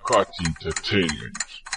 Kati Entertainment.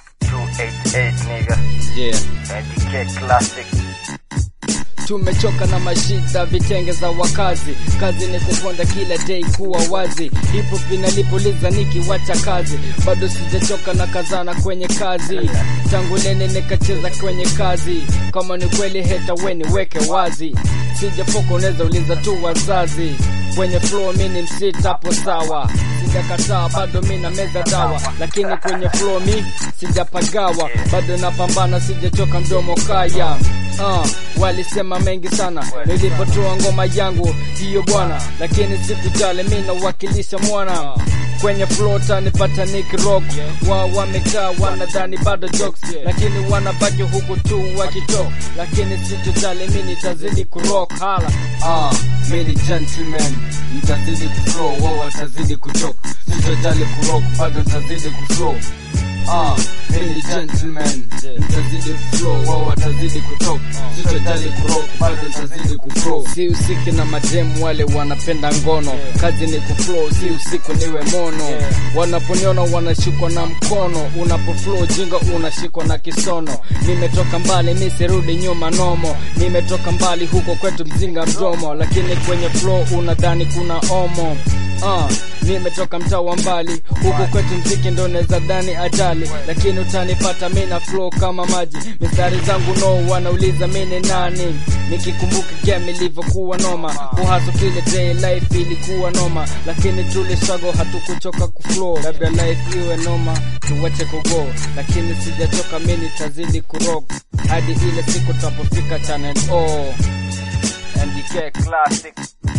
288 nigga. Yeah. NDK classic. Tumechoka na mashida vitenge za wakazi, kazi ni kuponda kila day kuwa wazi. Hipo vinalipuliza nikiwacha kazi, bado sijachoka na kazana kwenye kazi. Tangu lene nikacheza kwenye kazi, kama ni kweli heta weni weke wazi. Sijapoka unaweza uliza tu wazazi, kwenye flow mi ni msita hapo sawa. Sijakataa bado mi na meza dawa, lakini kwenye flow mi sijapagawa, bado napambana, sijachoka mdomo kaya. Uh, walisema mengi sana nilipotoa ngoma yangu hiyo bwana, lakini sikujali, mi nawakilisha mwana kwenye flota nipata Nick Rock. Wao wamekaa wanadhani bado jokes, lakini wanabaki huku tu wakitok, lakini sitojali, mi nitazidi kurock hala. Uh, mi ni gentleman, nitazidi kuflow, wao watazidi kutok, sitojali kurock, bado nitazidi kuflow Ah, mimi ni gentleman, nitazidi kuflow, wao watazidi kutok, sitojali kurock, bado nitazidi kuflow. Si usiki na mademu wale wanapenda ngono, kazi ni kuflow, si usiku niwe mono. Wanaponiona wanashikwa na mkono, unapoflow jinga unashikwa na kisono. Nimetoka mbali, mi sirudi nyuma nomo, nimetoka mbali huko kwetu mzinga mdomo, lakini kwenye flow unadhani kuna omo. Ah, nimetoka mtaa wa mbali huku kwetu mziki ndo neza dhani ajali, lakini utanipata mi na flow kama maji. Mistari zangu no wanauliza mi ni nani, nikikumbuka game ilivyokuwa noma, kuhaso kile day life ilikuwa noma, lakini tuli struggle hatukuchoka kuflow. Labda life iwe noma tuwache kugo, lakini sijachoka mi nitazidi kurock hadi ile siku tapofika channel O. NDK classic.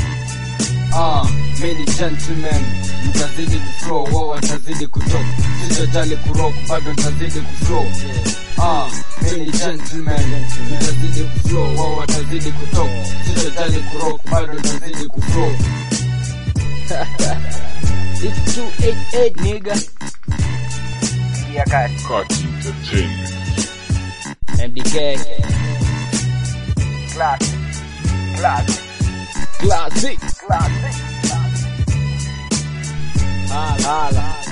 Ah, mi ni gentleman, nitazidi kuflow, wao watazidi kutok, sitojali kurock, bado nitazidi kuflow. Ah, mi ni gentleman, nitazidi kuflow, wao watazidi kutok, sitojali kurock, bado nitazidi kuflow. It's 288 nigga. Yeah, guys. Kati Entertainment. MDK Classic. Classic. Classic. Classic. Hala hala